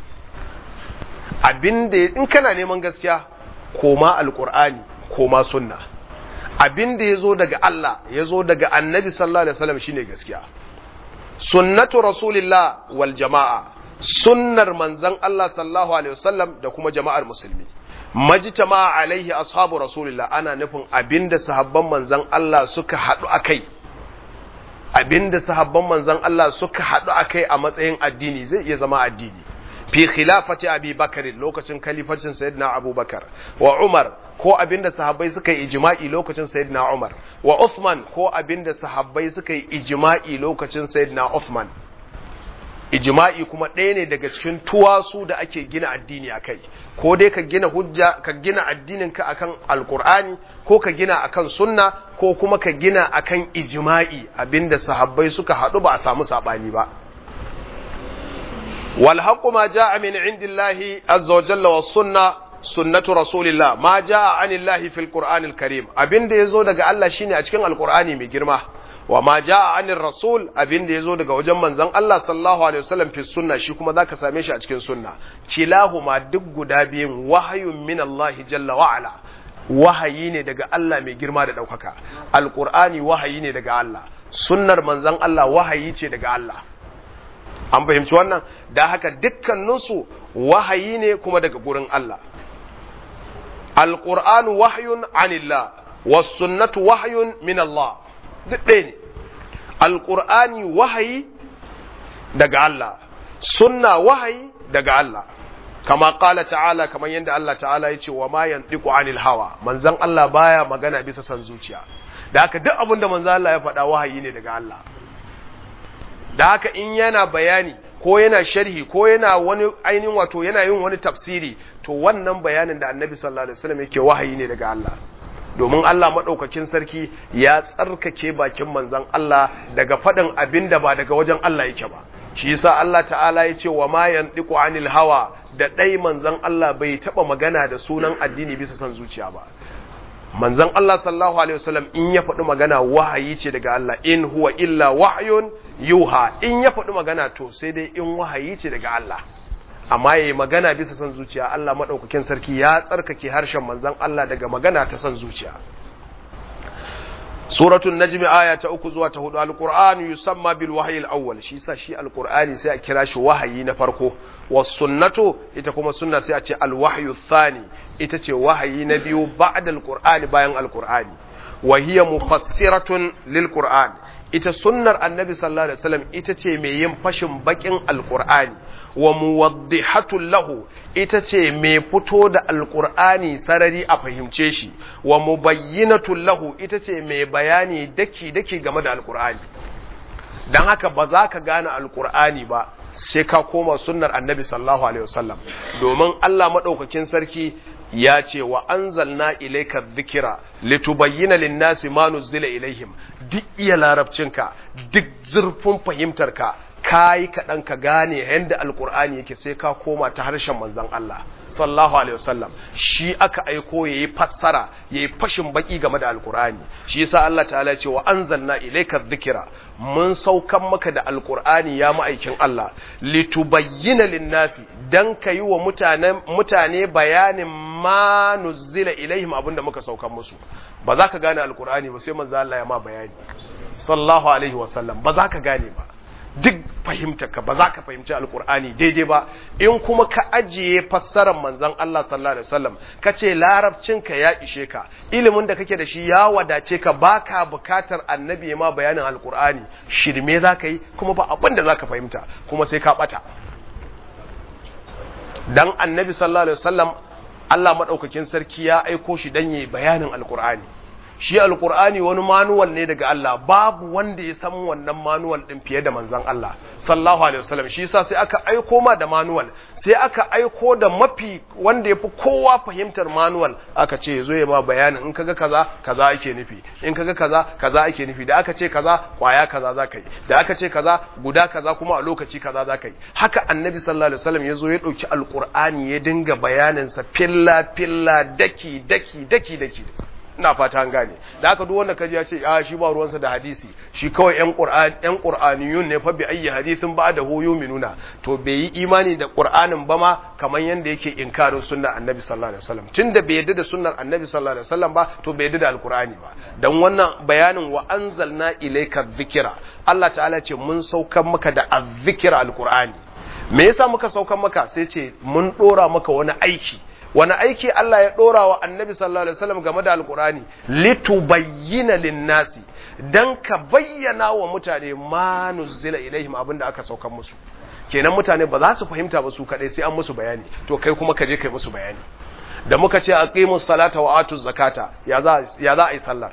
abin da in kana neman gaskiya koma alkur'ani koma sunna abin da ya zo daga Allah ya zo daga annabi sallallahu alaihi wasallam shine gaskiya sunnatu rasulillah wal jama'a sunnar manzon Allah sallallahu alaihi wasallam da kuma jama'ar musulmi majtama alaihi ashabu rasulillah ana nufin abinda sahabban manzon Allah suka haɗu akai abinda sahabban manzon Allah suka haɗu akai a matsayin addini zai iya zama addini fi khilafati abi bakar lokacin kalifacin sayyidina abubakar wa umar ko abinda sahabbai suka yi ijma'i lokacin sayyidina umar wa uthman ko abinda sahabbai suka yi ijma'i lokacin sayyidina uthman ijma'i kuma ɗaya ne daga cikin tuwasu da ake gina addini a kai ko dai ka gina hujja ka gina addinin ka akan alkur'ani ko ka gina akan sunna ko kuma ka gina akan ijma'i abinda sahabbai suka haɗu ba a samu saɓani ba والحق ما جاء من عند الله عز وجل والسنة سنة رسول الله ما جاء عن الله في القرآن الكريم أبين دي يزو دقى الله شيني أشكين القرآن مجرمة وما جاء عن الرسول أبين دي يزو دقى وجم من زن الله صلى الله عليه وسلم في السنة شكما ذاك ساميش أشكين سنة كلاهما دق دابين وحي من الله جل وعلا wahayi ne daga Allah mai girma da ɗaukaka alƙur'ani wahayi ne daga Allah sunnar manzon Allah wahayi ce daga Allah an fahimci wannan da haka dukkaninsu wahayi ne kuma daga gurin Allah alƙur'anu wahyun anillah wasunnatu wahyun min Allah duk ɗaya ne alƙur'ani wahayi daga Allah sunna wahayi daga Allah kama ƙala ta'ala kamar yadda Allah ta'ala ya ce wa ma yantiqu anil hawa manzon Allah baya magana bisa san zuciya da haka duk abin da manzon Allah ya faɗa wahayi ne daga Allah da haka in yana bayani ko yana sharhi ko yana wani ainihin wato yana yin wani tafsiri to wannan bayanin da annabi sallallahu alaihi wasallam yake wahayi ne daga Allah domin Allah madaukakin sarki ya tsarkake bakin manzon Allah daga faɗin abin da ba daga wajen Allah yake ba shi yasa Allah ta'ala ya ce wa ma yantiqu anil hawa da dai manzon Allah bai taba magana da sunan addini bisa san zuciya ba manzon Allah sallallahu alaihi wasallam in ya faɗi magana wahayi ce daga Allah in huwa illa wahyun yuha in ya faɗi magana to sai dai in wahayi ce daga Allah amma yayi magana bisa san zuciya Allah madaukakin sarki ya tsarkake harshen manzon Allah daga magana ta san zuciya suratul najm aya ta uku zuwa ta hudu alquran yusamma bil wahyi al-awwal shi sa shi alqur'ani sai a kira shi wahayi na farko was sunnatu ita kuma sunna sai a ce al wahyu thani ita ce wahayi na biyu ba'da alqur'ani bayan alqur'ani wa hiya mufassiratun lil qur'an ita sunnar annabi sallallahu alaihi wasallam ita ce mai yin fashin bakin alqur'ani wa muwaddihatul lahu ita ce mai fito da alqur'ani sarari a fahimce shi wa mubayyinatul lahu ita ce mai bayani daki daki game da alqur'ani dan haka ba za ka gane alqur'ani ba sai ka koma sunnar annabi sallallahu alaihi wasallam domin Allah madaukakin sarki ya ce wa anzalna ilayka dhikra litubayyana lin-nasi ma nuzila ilaihim duk iya larabcinka duk zurfin fahimtarka kayi kaɗan ka gane yadda alkur'ani yake sai ka koma ta harshen manzon Allah sallallahu alaihi wasallam shi aka aiko yayi fassara yayi fashin baki game da alkur'ani shi yasa Allah ta'ala ya ce wa anzalna ilayka dhikra mun saukan maka da alkur'ani ya ma'aikin Allah litubayyana lin-nasi dan kayi wa mutane mutane bayanin ma nuzila ilaihim abinda muka saukan musu ba za ka gane alkur'ani ba sai manzo Allah ya ma bayani sallallahu alaihi wasallam ba za ka gane ba duk fahimtarka ba za ka fahimci alkur'ani daidai ba in kuma ka ajiye fassarar manzon Allah sallallahu alaihi wasallam ka ce larabcinka ya ishe ka ilimin da kake da shi ya wadace ka baka bukatar annabi ma bayanin alkur'ani shirme za ka yi kuma ba abin da za ka fahimta kuma sai ka bata dan annabi sallallahu alaihi wasallam Allah madaukakin sarki ya aiko shi dan yi bayanin alkur'ani shi alkur'ani wani manuwal ne daga Allah babu wanda ya san wannan manuwal din fiye da manzon Allah sallallahu alaihi wasallam shi yasa sai aka aiko ma da manuwal sai aka aiko da mafi wanda yafi kowa fahimtar manuwal aka ce yazo ya ma bayanin in kaga kaza kaza ake nufi in kaga kaza kaza ake nufi da aka ce kaza kwaya kaza zaka yi da aka ce kaza guda kaza kuma a lokaci kaza zaka yi haka annabi sallallahu alaihi wasallam yazo ya dauki alkur'ani ya dinga bayanin sa filla filla daki daki daki daki ina fata an gane da haka duk wanda kaji ya ce a shi ba ruwansa da hadisi shi kawai yan qur'an yan qur'aniyun ne fa bi ayyi hadithin ba da hu yuminuna to bai yi imani da qur'anin ba ma kamar yanda yake inkarin sunnar annabi sallallahu alaihi wasallam tunda bai yadda da sunnar annabi sallallahu alaihi wasallam ba to bai yadda da alqur'ani ba dan wannan bayanin wa anzalna ilayka dhikra Allah ta'ala ce mun saukar maka da azzikra alqur'ani me yasa muka saukar maka sai ce mun dora maka wani aiki wani aiki Allah ya ɗora wa annabi sallallahu alaihi wasallam game da alkurani litubayyina linnasi dan ka bayyana wa mutane ma nuzila ilaihim abinda aka saukan musu kenan mutane ba za su fahimta ba su kadai sai an musu bayani to kai kuma ka je kai musu bayani da muka ce aqimus salata wa atuz zakata ya za ya za a yi sallar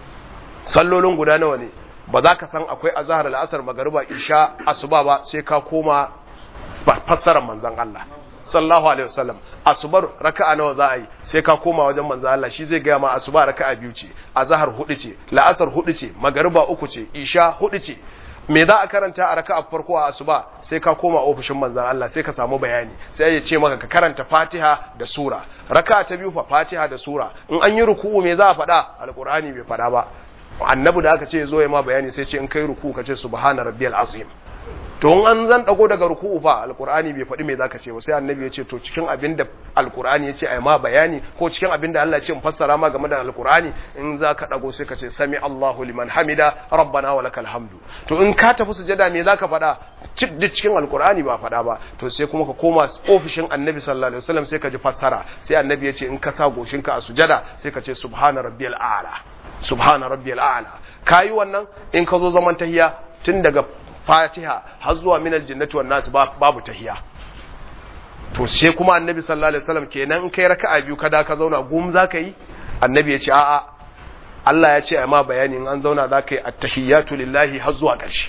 sallolin guda nawa ne ba za ka san akwai azhar al-asr magriba isha asuba ba sai ka koma fassarar manzon Allah sallallahu alaihi wasallam asubar raka'a nawa za a yi sai ka koma wajen manzo Allah shi zai gaya ma asuba raka'a biyu ce azhar hudu ce la'asar hudu ce magariba uku ce isha hudu ce me za a karanta a raka'a farko a asuba sai ka koma ofishin manzon Allah sai ka samu bayani sai ya ce maka ka karanta Fatiha da sura raka'a ta biyu fa Fatiha da sura in an yi ruku'u me za a faɗa alqur'ani bai faɗa ba annabi da aka ce zo ya ma bayani sai ce in kai ruku'u ka ce subhana rabbiyal azim to in an zan dago daga ruku'u fa alqur'ani bai faɗi me zaka ce ba sai annabi ya ce to cikin abin da alqur'ani ya ce ai ma bayani ko cikin abin da Allah ya ce in fassara ma game da alqur'ani in zaka dago sai ka ce sami Allahu liman hamida rabbana wa lakal hamdu to in ka tafi sujada me zaka faɗa duk cikin alqur'ani ba faɗa ba to sai kuma ka koma ofishin annabi sallallahu alaihi wasallam sai ka ji fassara sai annabi ya ce in ka sa goshinka a sujada sai ka ce subhana rabbiyal a'la subhana rabbiyal a'la kayi wannan in ka zo zaman tahiya tun daga fatiha har zuwa minal jannati wan nas babu tahiya to sai kuma annabi sallallahu alaihi wasallam kenan in kai raka'a biyu kada ka zauna gum zaka yi annabi ya ce a'a Allah ya ce amma bayani in an zauna zaka yi at-tahiyatu lillahi har zuwa ƙarshe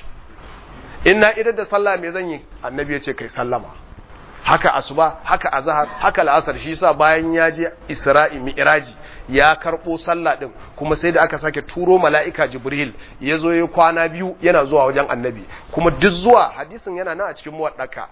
inna idan da sallah me zan yi annabi ya ce kai sallama haka asuba haka azhar haka la'asar shi yasa bayan ya je isra'i mi'raji ya karbo sallah din kuma sai da aka sake turo mala'ika jibril ya zo ya kwana biyu yana zuwa wajen annabi kuma duk zuwa hadisin yana nan a cikin muwaddaka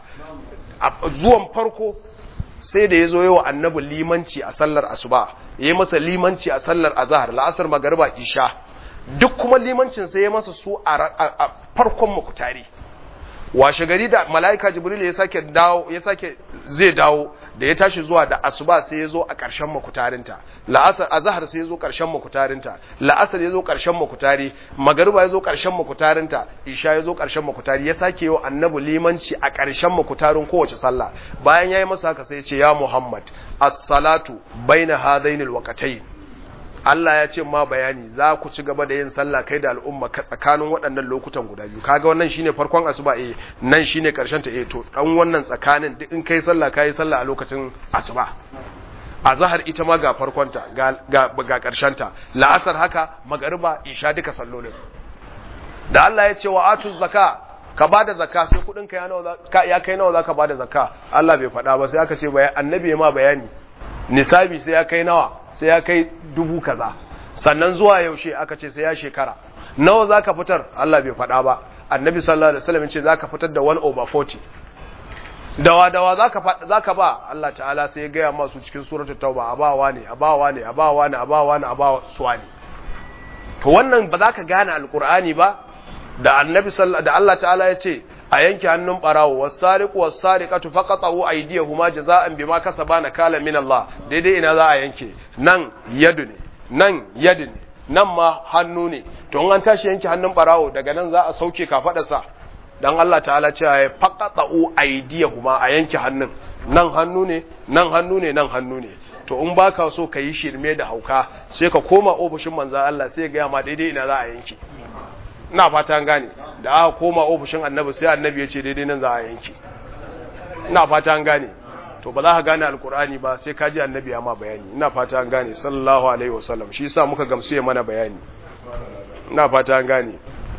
zuwan farko sai da ya zo yawa annabi limanci a sallar asuba ya masa limanci a sallar azhar la'asar magariba isha duk kuma limancin sai ya masa su a farkon mukutari washe gari da mala'ika jibril ya sake dawo ya sake zai dawo da ya tashi zuwa da asuba sai ya zo a ƙarshen makutarinta la'asar azhar sai ya zo ƙarshen makutarinta la'asar ya zo ƙarshen makutari magariba ya zo ƙarshen makutarinta isha ya zo ƙarshen makutari ya sake yau annabi limanci a ƙarshen makutarin kowace sallah bayan yayi masa haka sai ya ce ya muhammad as-salatu baina hadaini al Allah ya ce ma bayani za ku ci gaba da yin sallah kai da al'umma ka tsakanin waɗannan lokutan guda biyu kaga wannan shine farkon asuba eh nan shine karshen ta eh to dan wannan tsakanin duk in kai sallah kai sallah a lokacin asuba azhar ita ma ga farkonta ga ga, ga karshen ta la'asar haka magariba isha duka sallolin da Allah ya ce wa atuz zaka ka bada zakka sai kudin ka ya nawa ya kai nawa zaka bada zakka Allah bai faɗa ba sai aka ce annabi ya ma bayani nisabi sai ya kai nawa sai ya kai dubu kaza sannan zuwa yaushe aka ce sai ya shekara nawa zaka fitar Allah bai faɗa ba annabi sallallahu alaihi wasallam ce zaka fitar da 1 over 40 dawa dawa zaka zaka ba Allah ta'ala sai ya gaya masu cikin suratul tauba abawa ne abawa ne abawa ne abawa ne abawa suwani to wannan ba za ka gane alqur'ani ba da annabi sallallahu da Allah ta'ala ya ce a yanke hannun barawo wasariqu wasariqatu faqatu aydiyahuma jazaan bima kasaba nakala min Allah daidai ina za a yanke nan yadu ne nan yadu ne nan ma hannu ne to in an tashi yanke hannun barawo daga nan za a sauke kafadarsa dan Allah ta'ala ce ya faqatu aydiyahuma a yanke hannun nan hannu ne nan hannu ne nan hannu ne to in baka so ka yi shirme da hauka sai ka koma ofishin manzon Allah sai ga ma daidai ina za a yanke ina fata an gane da aka koma ofishin annabi sai annabi ya ce daidai nan za a yanke ina fata an gane to ba za ka gane alkur'ani ba sai ka ji annabi ya ma bayani ina fata an gane sallallahu alaihi wasallam shi yasa muka gamsu ya mana bayani ina fata an gane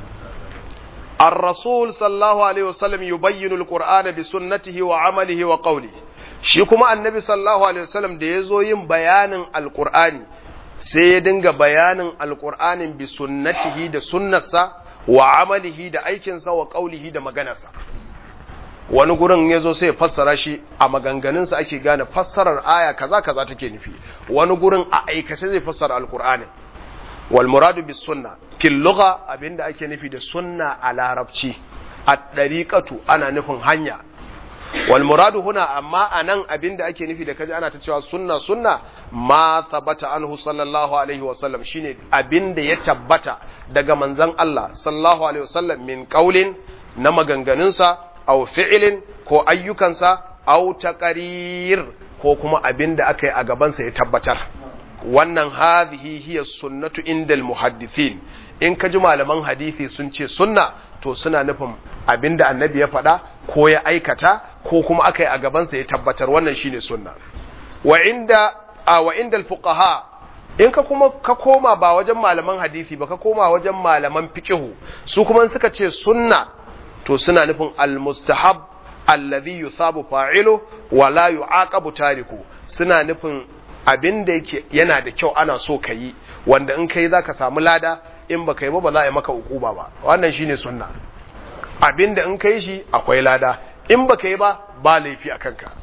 الرسول صلى الله عليه وسلم يبين القرآن بسنته وعمله وقوله shi kuma annabi sallallahu alaihi wasallam da ya zo yin bayanin alkur'ani sai ya dinga bayanin alkur'anin bi sunnatihi da sunnarsa wa amalihi da aikinsa wa qaulihi da maganarsa wani gurin ya zo sai ya fassara shi a maganganunsa ake gane fassarar aya kaza kaza take nufi wani gurin a aikace zai fassara alkur'ani wal muradu bis sunna fil lugha abinda ake nufi da sunna a larabci a dariqatu ana nufin hanya wal muradu huna amma anan abinda ake nufi da kaji ana ta cewa sunna sunna ma thabata anhu sallallahu alaihi wa sallam shine abinda ya tabbata daga manzon Allah sallallahu alaihi wa sallam min qaulin na maganganunsa aw fi'lin ko ayyukansa aw taqrir ko kuma abinda aka yi a gabansa ya tabbatar wannan hadhihi hiya sunnatu indal muhaddithin in ka ji malaman hadisi sun ce sunna to suna nufin abinda annabi ya faɗa ko ya aikata ko kuma aka yi a gabansa ya tabbatar wannan shine sunna wa inda a wa inda fuqaha in ka kuma ka koma ba wajen malaman hadisi ba ka koma wajen malaman fiqhu su kuma suka ce sunna to suna nufin almustahab alladhi yusabu fa'ilu wa la yu'aqabu tariku suna nufin abin da yake yana da kyau ana so ka yi wanda in kai za ka samu lada in ba ka yi ba ba za a yi maka ukuba ba wannan shine sunna abin da in kai shi akwai lada in ba ka yi ba ba laifi a kanka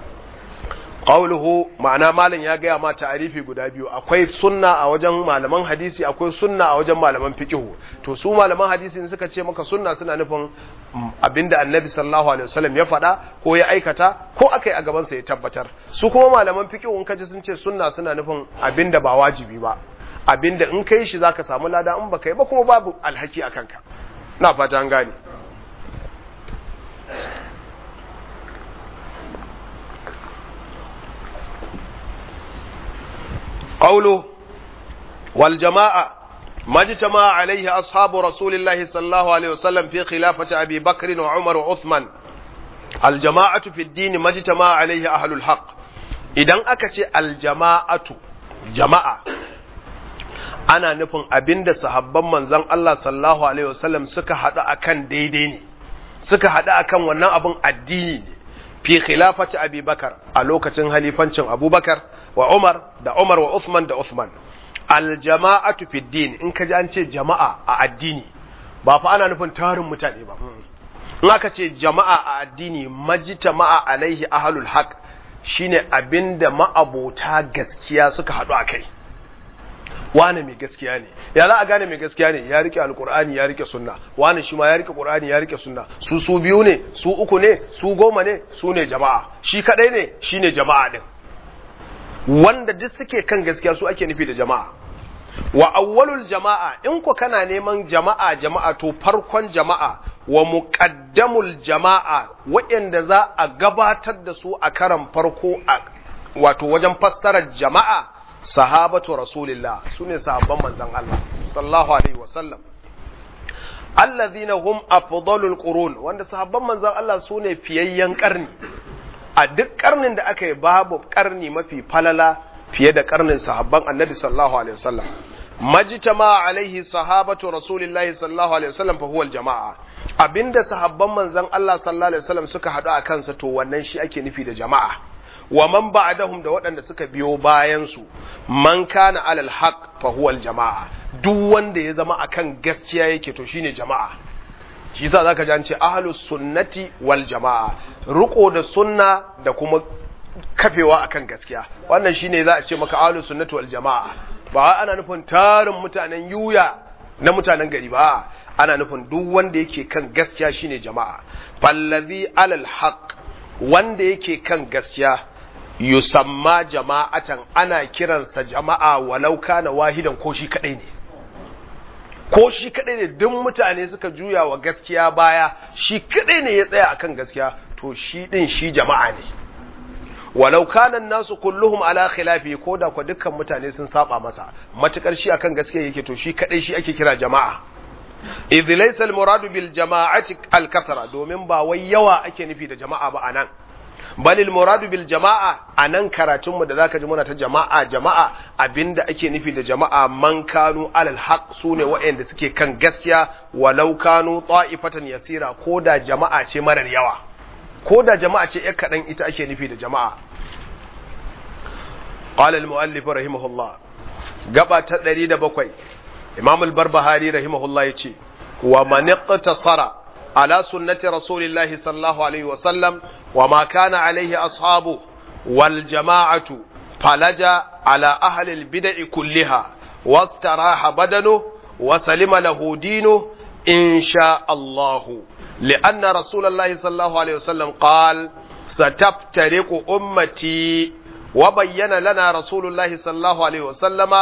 qawluhu ma'ana malam ya gaya ma ta'arifi guda biyu akwai sunna a wajen malaman hadisi akwai sunna a wajen malaman fiqhu to su malaman hadisi in suka ce maka sunna suna nufin abinda annabi sallallahu alaihi wasallam ya faɗa ko ya aikata ko akai a gaban sa ya tabbatar su kuma malaman fiqhu in kaji sun ce sunna suna nufin abinda ba wajibi ba abinda in kai shi zaka samu lada in baka yi ba kuma babu alhaki a kanka na fata an gane قوله والجماعة ما اجتمع عليه أصحاب رسول الله صلى الله عليه وسلم في خلافة أبي بكر وعمر وعثمان الجماعة في الدين ما اجتمع عليه أهل الحق إذن أكتش الجماعة جماعة ana nufin abin da sahabban manzon Allah sallallahu alaihi wasallam suka haɗu akan daidai ne suka haɗu akan wannan abin addini ne fi khilafati Abi Bakar a lokacin halifancin Abubakar wa Umar da Umar wa Uthman da Uthman al jama'atu fi din in ka ji an ce jama'a a addini ba fa ana nufin tarin mutane ba in aka ce jama'a a addini majtama'a alaihi ahlul haq shine abinda ma'abota gaskiya suka haɗu a kai wane mai gaskiya ne ya za a gane mai gaskiya ne ya rike alkur'ani ya rike sunna wane shi ma ya rike qur'ani ya rike sunna su su biyu ne su uku ne su goma ne su ne jama'a shi kadai ne shine jama'a din wanda duk suke kan gaskiya su ake nufi da jama'a wa awwalul jama'a in ku kana neman jama'a jama'a to farkon jama'a wa muqaddamul jama'a waɗanda za a gabatar da su a karan farko a wato wajen fassarar jama'a sahabatu rasulillah su ne sahabban manzon Allah sallallahu alaihi wasallam allazina hum afdalul qurun wanda sahabban manzon Allah su ne fiyayyen karni a duk karnin da aka yi babu karni mafi falala fiye da karnin sahabban annabi sallallahu alaihi wasallam majtama alaihi sahabatu rasulillahi sallallahu alaihi wasallam fa huwa jama'a abinda sahabban manzon Allah sallallahu alaihi wasallam suka hadu a kansa to wannan shi ake nufi da jama'a wa man ba'dahum da waɗanda suka biyo bayan su man kana alal haq fa huwa jama'a duk wanda ya zama akan gaskiya yake to shine jama'a shi yasa zaka ji an ce ahlus sunnati wal jama'a riko da sunna da kuma kafewa akan gaskiya wannan shine za a ce maka ahlus sunnati wal jama'a ba ana nufin tarin mutanen yuya na mutanen gari ba ana nufin duk wanda yake kan gaskiya shine jama'a fallazi alal haq wanda yake kan gaskiya yusamma jama'atan ana kiransa jama'a walau kana wahidan ko shi kadai ne ko shi kadai ne duk mutane suka juya wa gaskiya baya shi kadai ne ya tsaya akan gaskiya to shi din shi jama'a ne walau kana nasu kulluhum ala khilafi ko da ko dukkan mutane sun saba masa matukar shi akan gaskiya yake to shi kadai shi ake kira jama'a idh laysa al muradu bil jama'ati al kathra domin ba wai yawa ake nufi da jama'a ba anan balil muradu bil jama'a a nan karatunmu da zaka ji muna ta jama'a jama'a abinda ake nufi da jama'a man kanu alal haq sune waɗanda suke kan gaskiya walau kanu ta'ifatan yasira ko da jama'a ce marar yawa ko da jama'a ce ƴar kaɗan ita ake nufi da jama'a qala al muallif rahimahullah gaba ta 107 imam al barbahari rahimahullah yace wa man iqtasara على سنة رسول الله صلى الله عليه وسلم وما كان عليه أصحابه والجماعة فلج على أهل البدع كلها واستراح بدنه وسلم له دينه إن شاء الله لأن رسول الله صلى الله عليه وسلم قال ستفترق أمتي وبين لنا رسول الله صلى الله عليه وسلم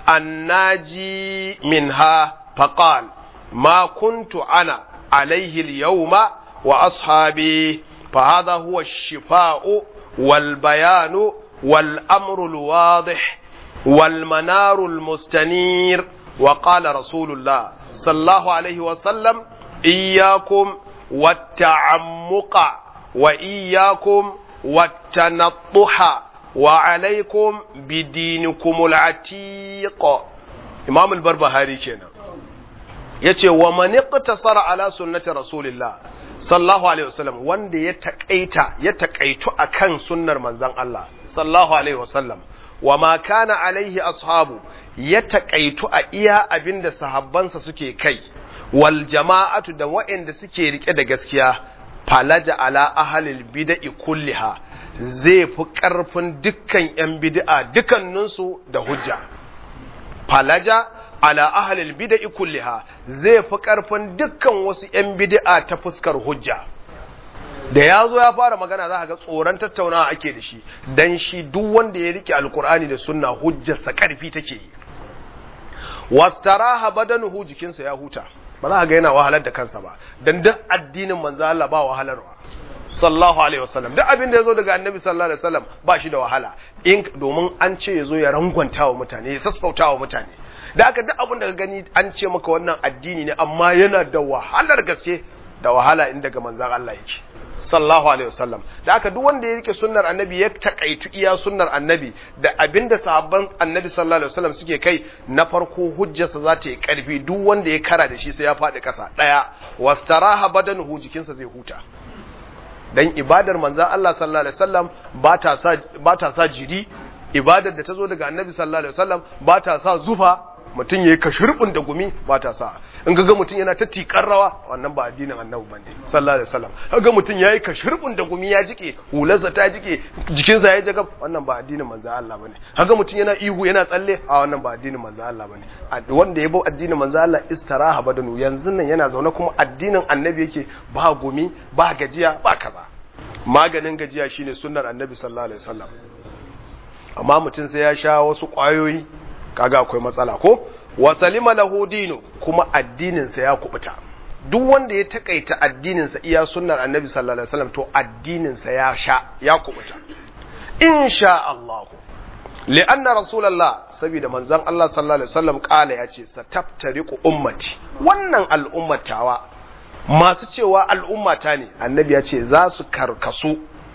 الناجي منها فقال ما كنت أنا عليه اليوم وأصحابي فهذا هو الشفاء والبيان والأمر الواضح والمنار المستنير وقال رسول الله صلى الله عليه وسلم إياكم والتعمق وإياكم والتنطح وعليكم بدينكم العتيق إمام البربهاري كنا yace wa man iqtasara ala sunnati rasulillah sallallahu alaihi wasallam wanda ya takaita ya takaitu akan sunnar manzon Allah sallallahu alaihi wasallam wa ma kana alaihi ashabu ya takaitu a iya abinda sahabbansa suke kai wal jama'atu da waɗanda suke rike da gaskiya falaja ala ahalil bid'i kulliha zai fi ƙarfin dukkan 'yan bid'a dukkaninsu da hujja falaja ala ahalil bid'i kulliha zai fi ƙarfin dukkan wasu 'yan bid'a ta fuskar hujja da ya zo ya fara magana za ga tsoron tattaunawa ake da shi dan shi duk wanda ya rike alkur'ani da sunna hujjarsa ƙarfi take yi wastaraha badanuhu jikinsa ya huta ba za ga yana wahalar da kansa ba dan duk addinin manzo Allah ba wahalarwa sallallahu alaihi wasallam duk abin da yazo daga annabi sallallahu alaihi wasallam ba shi da wahala in domin an ce yazo ya rangwanta wa mutane ya sassauta wa mutane da aka duk abin da ka gani an ce maka wannan addini ne amma yana da wahalar gaske da wahala in daga manzon Allah yake sallallahu alaihi wasallam da aka duk wanda ya rike sunnar annabi ya takaitu iya sunnar annabi da abinda sahabban annabi sallallahu alaihi wasallam suke kai na farko hujjarsa za ta yi karfi duk wanda ya kara da shi sai ya faɗi ƙasa ɗaya wastaraha badanuhu jikinsa zai huta dan ibadar manzon Allah sallallahu alaihi wasallam ba ta sa ba ta sa jiri ibadar da ta zo daga annabi sallallahu alaihi wasallam ba ta sa zufa mutum yayi kashirbin da gumi ba ta sa in ga mutum yana ta tikar rawa wannan ba addinin annabi bane sallallahu alaihi wasallam kaga mutum yayi kashirbin da gumi ya jike hularsa ta jike jikinsa ya jagab wannan ba addinin manzo Allah bane kaga mutum yana ihu yana tsalle a wannan ba addinin manzo Allah bane wanda ya bi addinin manzo Allah istiraha badanu yanzu nan yana zaune kuma addinin annabi yake ba gumi ba gajiya ba kaza maganin gajiya shine sunnar annabi sallallahu alaihi wasallam amma mutum sai ya sha wasu kwayoyi kaga akwai matsala ko wa salima lahu dinu kuma addininsa ya kubuta duk wanda ya takaita addininsa iya sunnar annabi sallallahu alaihi wasallam to addininsa ya sha ya kubuta insha Allah li'anna rasulullah saboda manzon Allah sallallahu alaihi wasallam kala yace sataftariqu ummati wannan al'ummatawa masu cewa al'ummata ne annabi ya ce za su karkasu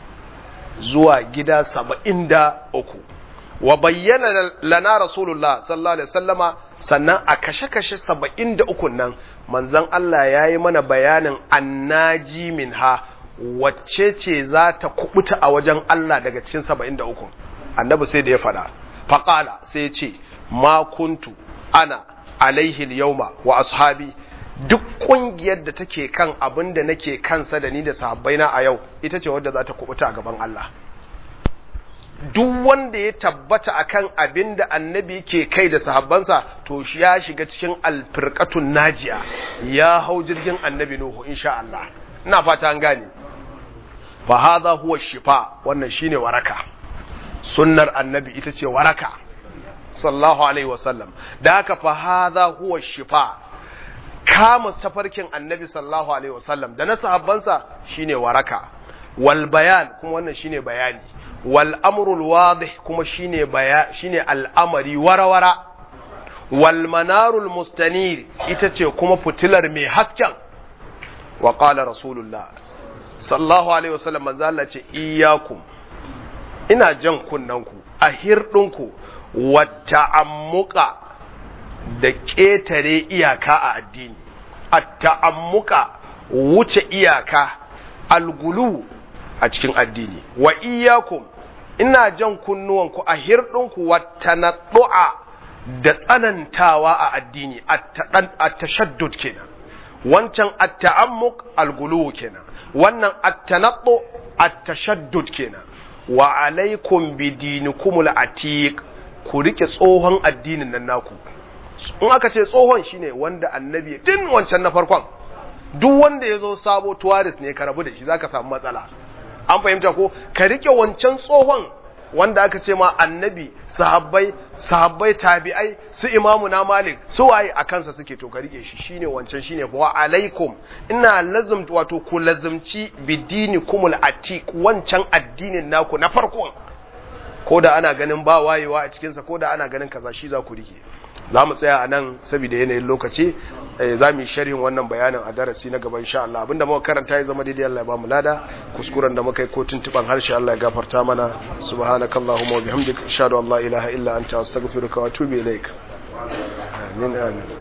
zuwa gida saba'in da uku wa bayyana lana rasulullah sallallahu alaihi wasallama sannan a kashe-kashe saba'in da uku nan manzon Allah ya yi mana bayanin annaji min ha wacce ce za ta kubuta a wajen Allah daga cikin saba'in da uku annabi sai da ya faɗa faƙala sai ya ce ma kuntu ana alaihi yauma wa ashabi duk ƙungiyar da take kan abin da nake kansa da ni da sahabbaina a yau ita ce wadda za ta kubuta a gaban Allah duk wanda ya tabbata akan abin da annabi ke kai da sahabbansa to shi ya shiga cikin alfirqatun najiya ya hau jirgin annabi nuhu insha Allah ina fata an gane fa hadha huwa shifa wannan shine waraka sunnar annabi ita ce waraka sallallahu alaihi wasallam da haka fa hadha huwa shifa kama tafarkin annabi sallallahu alaihi wasallam da na sahabbansa shine waraka wal bayan kuma wannan shine bayani wal amrul wadih kuma shine baya shine al'amari warawara wal manarul mustanir ita ce kuma fitilar mai hasken wa qala rasulullah sallallahu alaihi wasallam manzo Allah ce iyyakum ina jan kunnanku a hirdinku wa ta'ammuka da ƙetare iyaka a addini a ta'ammuka wuce iyaka algulu a cikin addini wa iyyakum ina jan kunnuwanku a hirdinku wa tanaddu'a da tsanantawa a addini a tashaddud kenan wancan at-ta'ammuk al-gulu kenan wannan at-tanaddu at-tashaddud kenan wa alaikum bi dinikumul atiq ku rike tsohon addinin nan naku in aka ce tsohon shine wanda annabi din wancan na farkon duk wanda ya zo sabo tuwaris ne ka rabu da shi zaka samu matsala an fahimta ko ka rike wancan tsohon wanda aka ce ma annabi sahabbai sahabbai tabi'ai su imamu na malik su waye a kansa suke to ka rike shi shine wancan shine wa alaikum ina lazum wato ku lazumci bidini kumul atiq wancan addinin naku na farkon ko da ana ganin ba wayewa a cikinsa ko da ana ganin kaza shi za ku rike za mu tsaya a nan saboda yanayin lokaci za mu yi sharhin wannan bayanin a darasi na gaba insha Allah abinda muka karanta ya zama daidai Allah ya ba mu lada kuskuren da muka yi ko tuntuban harshe Allah ya gafarta mana subhanakallahumma wa bihamdika ashhadu an la ilaha illa anta astaghfiruka wa atubu ilaik amin amin